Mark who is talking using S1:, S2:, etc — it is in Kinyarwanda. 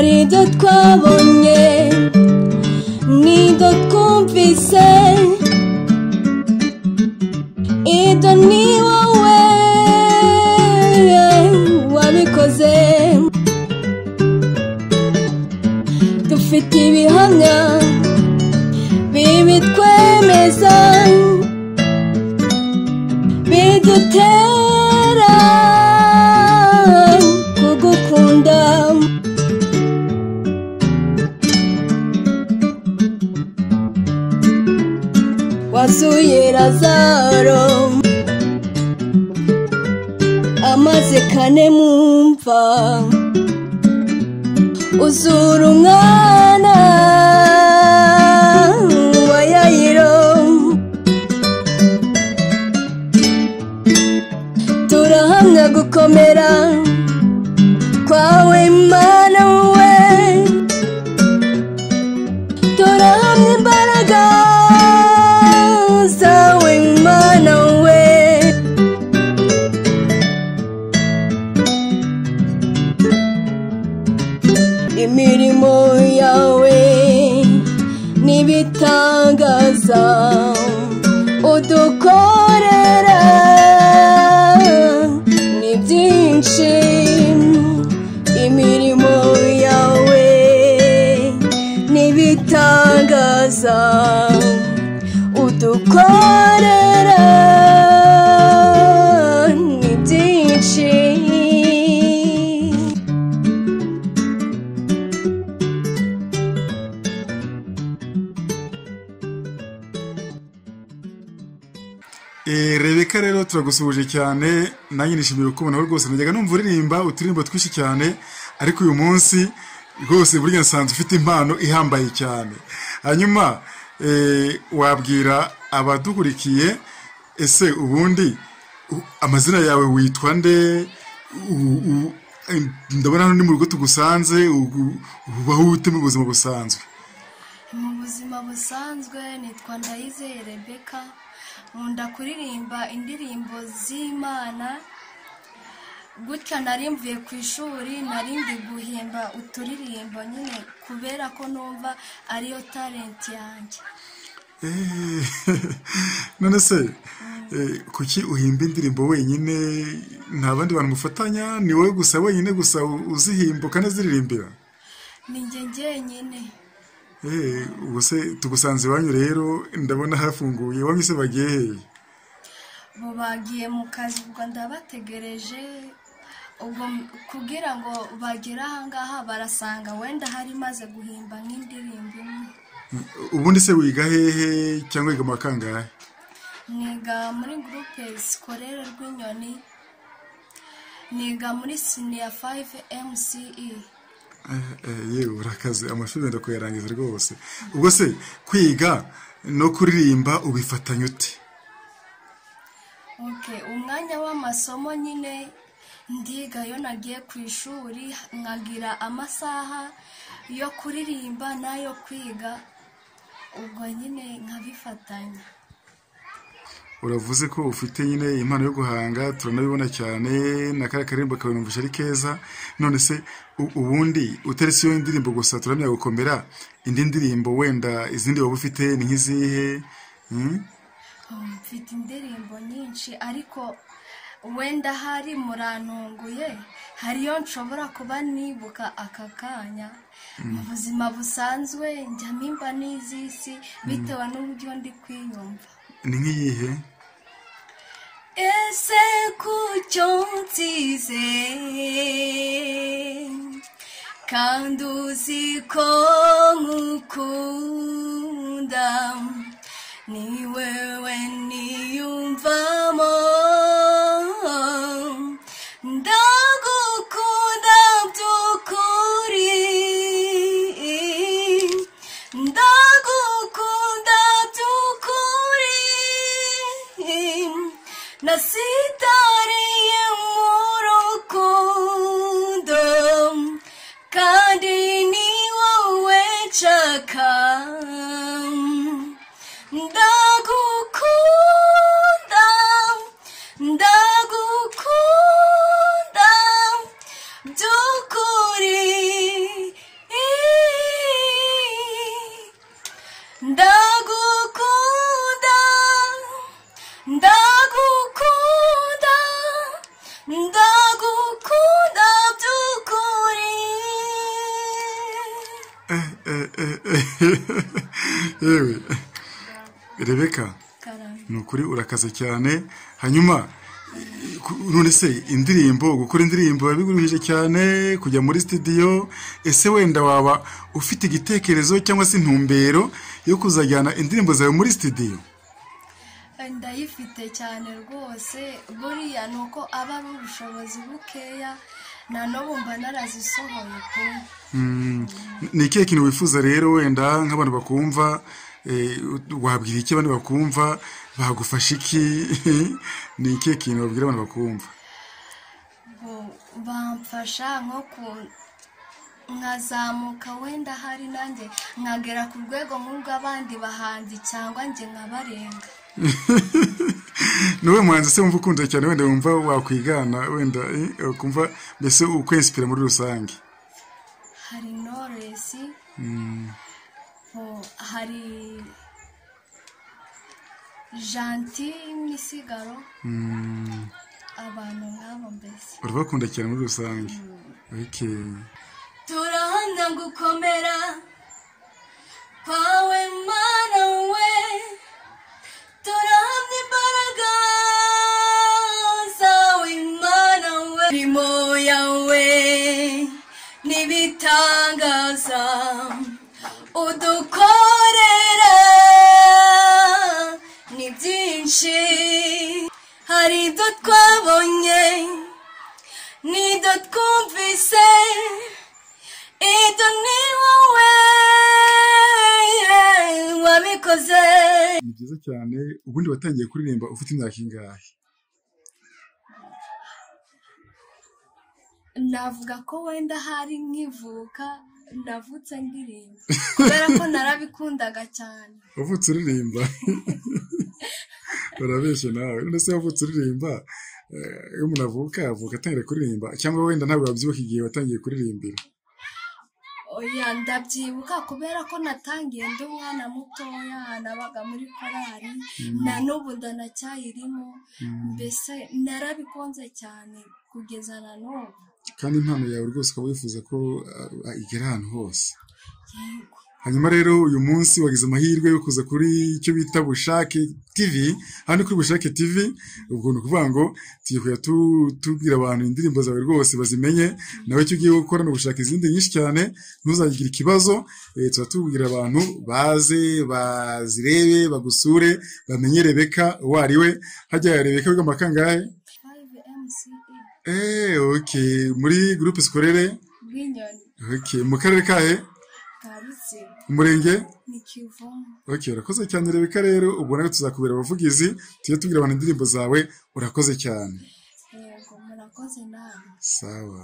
S1: n'ibyo twabonye n'ibyo twumvise ibyo ni wowe wabikoze dufite ibihamya bibitwemeza bidutera kugukunda wasuye razaro amaze kane mu mva uzura umwana wa yayiro turahamya gukomera kwawe mana we turahamya imbaraga zawe mana we imirimo yawe n'ibitangaza udukorera ni byinshi imirimo yawe n'ibitangaza udukorera ni byinshi
S2: Eh, rebeka rero turagusuhuje cyane nanjye nishimiye kubonaho rwose najyaga numva uririmba uturirimbo twinshi cyane ariko uyu munsi rwose burya nsanzwe ufite impano ihambaye cyane hanyuma eh, wabwira abadukurikiye ese ubundi u- amazina yawe witwa nde U- u- em, ndabona hano ni mu rugo tugusanze u- u- ubaho ute mu buzima busanzwe
S3: mu buzima busanzwe nitwa ndayizeye rebeka nkunda kuririmba indirimbo z'imana gutya nari mvuye ku ishuri nari ndi guhimba uturirimbo nyine kubera ko numva ariyo talenti yanjye
S2: Eh, none se eh, kuki uhimba indirimbo wenyine nta bandi bantu mufatanya ni wowe gusa wenyine gusa u- uzihimba ukanaziririmbira
S3: ni njye njyenyine
S2: Eh, ubwo se tugusanze iwanyu rero ndabona hafunguye iwanyu se bagiye hehe
S3: ubu bagiye mu kazi ubwo ndabategereje ubwo m- kugira ngo bagere ahangaha barasanga wenda hari imaze guhimba nk'indirimbo imwe
S2: ubundi se wiga hehe cyangwa wiga mu wa kangahe
S3: niga muri gurupe zikorera rw'inyoni niga muri siniya fayive emusi'i
S2: Eh, eh, yewe urakaze amashuri wenda kuyarangiza rwose ubwo se kwiga no kuririmba ubifatanya ute
S3: oke umwanya w'amasomo nyine ndiga iyo nagiye ku ishuri nkagira amasaha yo kuririmba n'ayo kwiga ubwo nyine nkabifatanya
S2: uravuze ko ufite nyine impano yo guhanga turanabibona cyane na kariya karirimbo kabinumvisha ari keza none se u- ubundi utaretse iyo ndirimbo gusa turamya gukomera indi ndirimbo wenda izindi waba ufite ni nk'izihe Hmm?
S3: Um, mfite indirimbo nyinshi ariko wenda hari murantunguye hariyo nshobora kuba nibuka aka kanya mu buzima busanzwe njya mpimba n'iz'isi bitewe n'uburyo ndi kwiyumva
S2: ni nk'iyihe
S3: ese kucyo nsize kandi uzi ko nkukunda ni wewe niyumvamo ndagukunda by'ukuri ndagukunda by'ukuri nasitariye mu rukundo kandi ni wowe nshaka ndagukunda ndagukunda by'ukuri
S2: yewe rebeka
S3: karame
S2: ni ukuri urakaze cyane hanyuma eh, ku- none se indirimbo gukora indirimbo biba biguruhije cyane kujya muri studio ese wenda waba ufite igitekerezo cyangwa se intumbero yo kuzajyana indirimbo zawe muri studio
S3: ndayifite cyane rwose buriya ni uko aba ari ubushobozi bukeya nta n'ubu mba narazisohoye pe
S2: ni ikihe kintu wifuza rero wenda nk'abantu bakumva eh, wabwira iki abantu bakumva bagufasha iki ni ikihe kintu wabwira abantu bakumva
S3: ngo bamfasha nko ku nkazamuka wenda hari nanjye nkagera ku rwego nk'ubw'abandi bahanzi cyangwa njye nkabarenga
S2: ni wowe muhanzi se wumva ukunze cyane wenda wumva wakwigana wenda eh, kumva mbese ukwensipira muri rusange
S3: hari noresi hari janti misigaro abantu nk'abo mbese
S2: urabakunda cyane muri rusange Okay.
S3: turahana gukomera kwawe mana we turahamya imbaraga zawe mana we imirimo yawe n'ibitangaza udukorera ni byinshi hari ibyo twabonye n'ibyo twumvise ibyo ni wowe wabikoze
S2: ni byiza cyane ubundi watangiye kuririmba ufite imyaka ingahe
S3: navuga ko wenda hari nkivuka navutse ndirimba kubera ko narabikundaga cyane
S2: wavutse uririmba urabeshya nawe none se wavutse uririmba eh, iyo umuntu avuka avuka atangira kuririmba cyangwa wenda ntabwo wabyibuka igihe watangiye kuririmbira
S3: oya ndabyibuka kubera ko natangiye ndi umwana mutoya nabaga muri korari na n'ubu ndanacyayirimo mbese narabikunze cyane kugeza na n'ubu
S2: kandi impano yawe rwose ukaba wifuza ko ah, igera ahantu hose
S3: yego
S2: hanyuma rero uyu munsi wagize amahirwe yo kuza kuri icyo bita bushake tv hano kuri bushake tv ubwo ni ukuvuga ngo tugiye kujya tu- tubwira abantu indirimbo zawe rwose bazimenye nawe icyo ugiye gukora ni ugushaka izindi nyinshi cyane ntuzagire ikibazo eh, tuba tubwira abantu baze bazirebe bagusure bamenye rebeka uwo ari we hajya rebeka wiga amakangahe
S3: 5 mce
S2: eh ok muri groupe scolaire
S3: bw'inyoni
S2: ok mu karere kahe
S3: ka rutsiro
S2: umurenge
S3: ni kivumu
S2: Okay, urakoze cyane Rebeka rero ubwo nawe tuzakubera abavugizi tujye tubwira abantu indirimbo zawe urakoze cyane
S3: yego murakoze nawe
S2: sawa